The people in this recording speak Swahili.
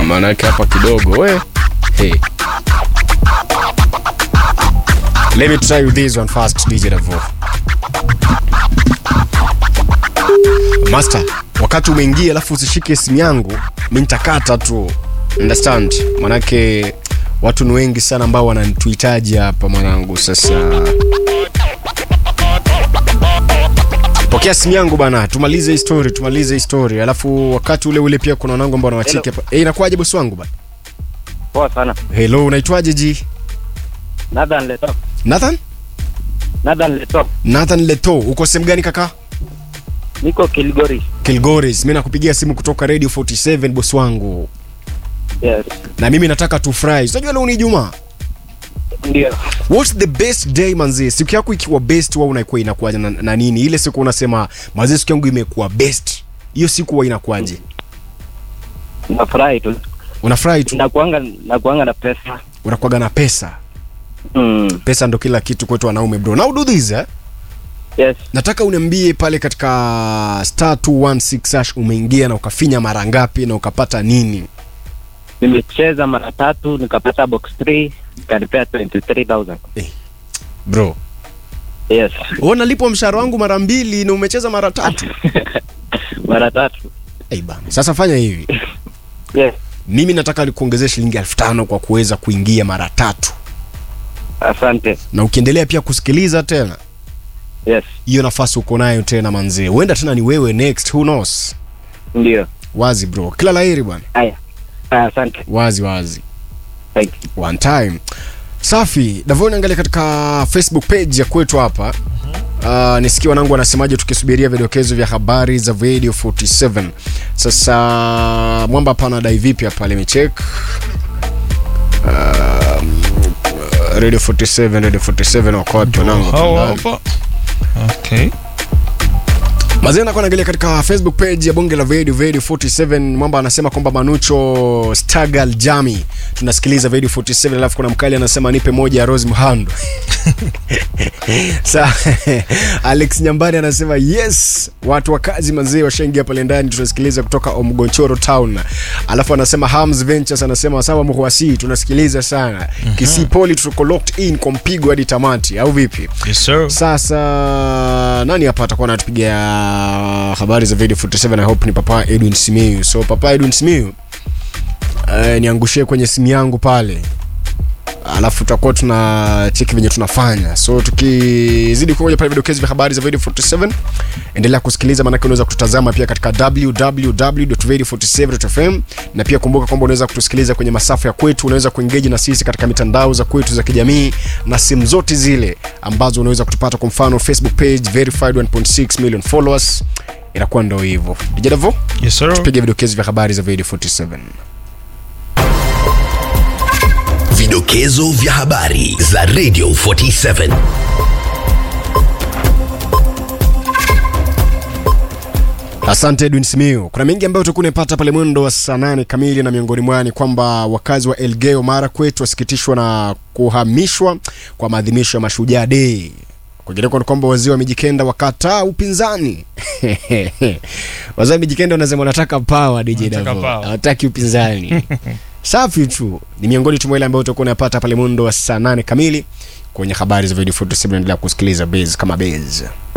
maana yake hapa kidogo we hey. Let me try with this one first, DJ Davo. Master, wakati umeingia alafu usishike simu yangu, mi nitakata tu. Understand? Manake watu ni wengi sana ambao wananituhitaji hapa mwanangu. Sasa pokea simu yangu bana, tumalize hii story, tumalize hii story. Alafu wakati ule ule pia kuna wanangu ambao wanawacheki hapa. Eh, inakuwaje bosi wangu bana? Poa sana. Hello, unaitwaje ji? Nathan Leto. Nathan? Nathan Leto. Nathan Leto, uko sehemu gani kaka? Niko Kilgori. Kilgoris, mimi nakupigia simu kutoka Radio 47 bosi wangu. Yes. Na mimi nataka tufurahi. Unajua leo ni Ijumaa. Ndio. What's the best day manzi? Siku yako ikiwa best wewe unaikuwa inakuwaje na, na nini? Ile siku unasema manzi siku yangu imekuwa best. Hiyo siku huwa inakuwaje? Nafurahi tu. Unafurahi tu, Nakuanga nakuanga na pesa. unakuwaga na pesa. Mm. Pesa ndo kila kitu kwetu wanaume bro. Now do this eh? Yes. Nataka uniambie pale katika star 216 hash umeingia na ukafinya mara ngapi na ukapata nini? Nimecheza mara tatu nikapata box 3 nikanipea 23000. Bro, Yes. wewe unalipwa mshahara wangu mara mbili na umecheza mara tatu. mara tatu. Hey bana. Sasa fanya hivi. Yes. Mimi nataka nikuongezee shilingi elfu tano kwa kuweza kuingia mara tatu, Asante. na ukiendelea pia kusikiliza tena, Yes. hiyo nafasi uko nayo tena manzee, huenda tena ni wewe next, who knows? Ndio. Wazi bro, kila laheri bwana, Haya. Haya, asante. wazi wazi, Thank you. one time. Safi, Davoni, angalia katika Facebook page ya kwetu hapa Uh, nisikia wanangu wanasemaje tukisubiria vidokezo vya habari za Radio 47. Sasa mwamba hapa anadai vipi hapa limecheck um, Radio 47 Radio 47 wako wapi wanangu Hawa Tandani. hapa. Okay. Mazee nakuwa naangalia katika Facebook page ya bonge la Radio Radio 47 mwamba anasema kwamba Manucho Stagal Jami tunasikiliza Radio 47 alafu kuna mkali anasema nipe moja ya Rose Muhando. Sa Alex Nyambani anasema yes, watu wa kazi mazee washaingia pale ndani tunasikiliza kutoka Omgonchoro Town. Alafu anasema Hams Ventures anasema sawa mhuasi tunasikiliza sana. Kisipoli tuko locked in kwa mpigo hadi tamati au vipi? Yes, sir. Sasa nani hapa atakuwa anatupigia habari za video 47 I hope ni Papa Edwin Simiyu. So Papa Edwin Simiyu eh, niangushie kwenye simu yangu pale alafu tutakuwa tuna cheki venye tunafanya so tukizidi kuoja pale vidokezi vya habari za video 47 endelea kusikiliza maanake unaweza kututazama pia katika www.radio47.fm na pia kumbuka kwamba unaweza kutusikiliza kwenye masafa ya kwetu unaweza kuengeji na sisi katika mitandao za kwetu za kijamii na simu zote zile ambazo unaweza kutupata kwa mfano facebook page verified 1.6 million followers inakuwa ndo hivyo dijadavo Yes, sir. tupige vidokezi vya habari za video 47 Vidokezo vya habari za Radio 47. Asante Edwin Simiu. Kuna mengi ambayo utakuwa unapata pale mwendo wa saa nane kamili, na miongoni mwao ni kwamba wakazi wa Elgeyo Marakwet wasikitishwa na kuhamishwa kwa maadhimisho ya Mashujaa Day. Kwingineko ni kwamba wazee wa Mijikenda wakataa upinzani. wazee wa Mijikenda wanasema wanataka power, DJ Wanataka Davo, power. hawataki upinzani. Safi tu, ni miongoni tu mwa ile ambayo utakuwa unapata pale mwendo wa saa nane kamili kwenye habari za video 47. Endelea kusikiliza Base kama Base.